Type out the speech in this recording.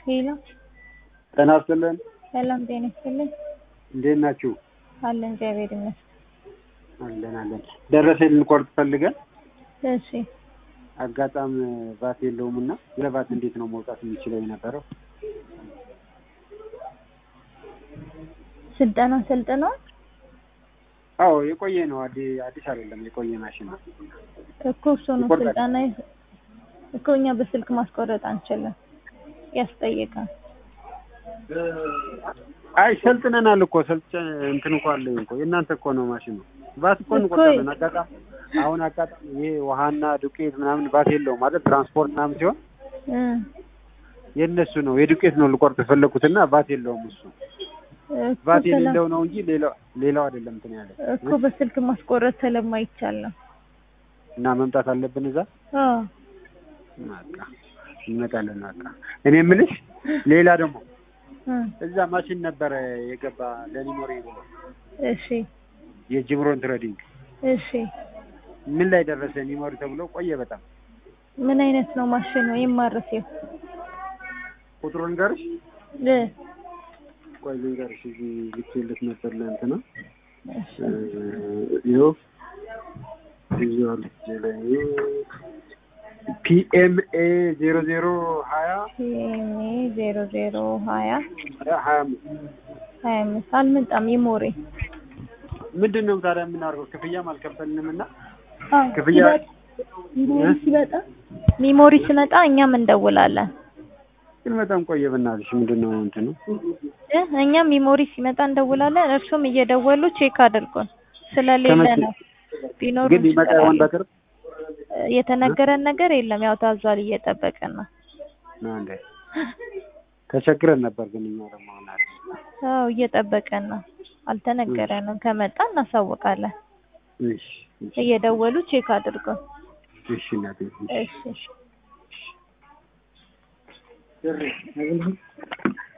ሄሎ ጤና ይስጥልን። ሰላም ጤና ይስጥልኝ። እንዴት ናችሁ? አለን እግዚአብሔር ይመስገን። አለን አለን። ደረሰኝ ልንቆርጥ ፈልገን እሺ አጋጣም ቫት የለውም እና ለቫት እንዴት ነው መውጣት የሚችለው የነበረው? ስልጠና ሰልጥነዋል አዎ የቆየ ነው። አዲ- አዲስ አይደለም፣ የቆየ ማሽን ነው። እኮ እሱ ነው ይቆርጣል። ስልጠና ይ- እኮ እኛ በስልክ ማስቆረጥ አንችልም፣ ያስጠይቃል። አይ ሰልጥነናል እኮ ሰልጥ እንትን እኮ አለኝ እኮ የእናንተ እኮ ነው ማሽን ነው። ቫት እኮ እኮ እንቆርጣለን። አጋጣሚ አሁን አጋጣሚ ይሄ ውሃና ዱቄት ምናምን ቫት የለውም ማለት ትራንስፖርት ምናምን ሲሆን እ የእነሱ ነው የዱቄት ነው ልቆርጥ የፈለኩትና ቫት የለውም እሱ እኮ ቫት ሰላም የሌለው ነው እንጂ ሌላው ሌላው አይደለም እንትን ያለ እኮ በስልክ ማስቆረጥ ስለማይቻል ነው። እና መምጣት አለብን እዛ አዎ በቃ እንመጣለን። በቃ እኔ የምልሽ ሌላ ደግሞ እ እዛ ማሽን ነበረ የገባ ለኒሞሪ ብሎ እሺ የጅምሮን ትሬዲንግ እሺ ምን ላይ ደረሰ? ኒሞሪ ተብሎ ቆየ በጣም ምን አይነት ነው ማሽኑ የማረሴው? ቁጥሩን ልንገርሽ። እ ቆይ ልንገርሽ እዚህ ልኬልሽ ነበር ለእንትና እሺ ይኸው እዚህ አለ እጄ ላይ ፒኤምኤ ዜሮ ዜሮ ሀያ ሲኤምኤ ዜሮ ዜሮ ሀያ ሀያ አምስት ሀያ አምስት አልመጣም ይሞሬ ምንድን ነው ታዲያ የምናደርገው? ክፍያም አልከፈልንም እና አዎ ክፍያ ሚሞሪ ሲመጣ ሚሞሪ ሲመጣ እኛም እንደውላለን ግን በጣም ቆየ። በእናትሽ ምንድን ነው እንትኑ እ እኛም ሚሞሪ ሲመጣ እንደውላለን። እርሱም እየደወሉ ቼክ አድርጉን ስለሌለ ከመቼ- ነው። ቢኖር ግን ሊመጣ ይሆን በቅርብ የተነገረን ነገር የለም። ያው ታዟል፣ እየጠበቅን ነው። ነው እንዴ? ተቸግረን ነበር ግን እኛ ደግሞ ናት አዎ እየጠበቅን ነው። አልተነገረንም። ከመጣ እናሳውቃለን። እሺ እሺ እየደወሉ ቼክ አድርጉን። እሺ እናቴ እሺ እሺ